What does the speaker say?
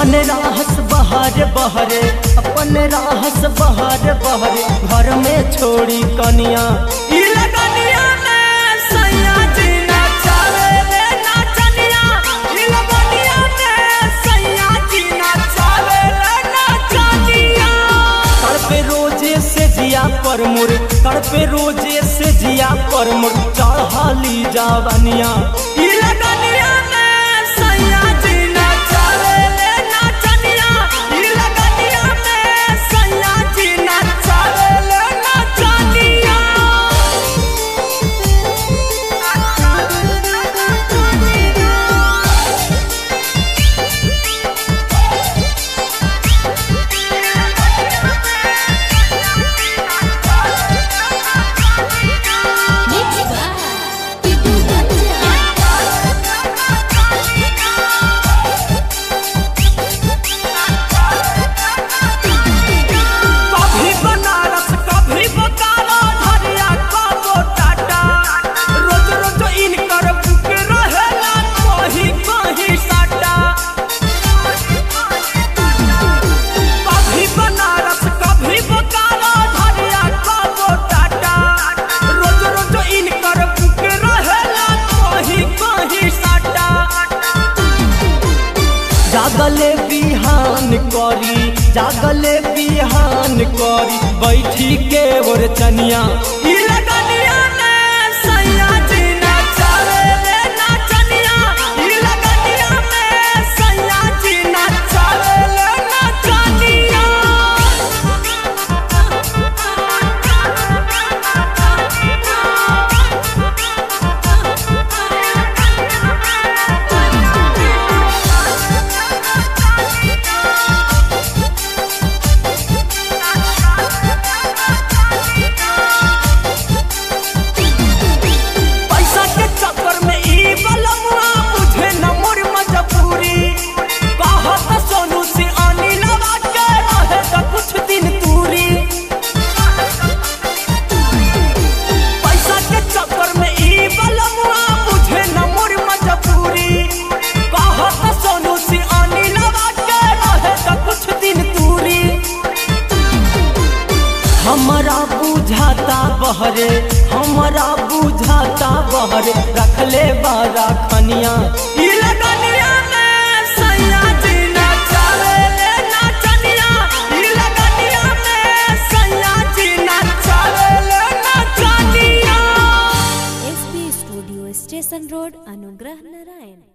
अपन राहस बहार बहरे अपन राहस बहार बहरे घर में छोड़ी कनिया ई लगनिया में सैया जी नचावे रे नाचनिया ई लगनिया में सैया जी नचावे रे नाचनिया कर पे रोजे से जिया पर मुर कर पे रोजे से जिया पर मुर चढ़ाली जावनिया ई लगनिया में सैया जी नचावे रे नाचनिया ई लगनिया में सैया जी नचावे रे नाचनिया Mix by Tipu Raja. कभी बनारस कभी बोकारो धरिया कबो टाटा रोज रोज इनकर बुक रहेला कहीं कहीं साटा कभी बनारस कभी बोकारो धरिया कबो टाटा रोज रोज इनकर बुक रहेला कहीं कहीं साटा जागले बिहान करी जागले बिहान करी बैठी के ओर चनिया ई लगनिया में सैया जी नचावे रे नाचनिया ई लगनिया में सैया जी नचावे रे नाचनिया पैसा के चक्कर में ई बलमुआ मुझे न मोर मजबूरी कहत सोनू से अनिलवा के रहे त कुछ दिन दूरी पैसा के चक्कर में ई बलमुआ मुझे न मोर मजबूरी कहत सोनू से अनिलवा के रहे त कुछ दिन दूरी हमरा बुझाता बहरे हमरा बुझाता बहरे रखले बारा खनिया ई लगनिया में सैया जी नचावे रे नाचनिया ई लगनिया में सैया जी नचावे रे नाचनिया SB Studio Station Road, Anugrah Narayan.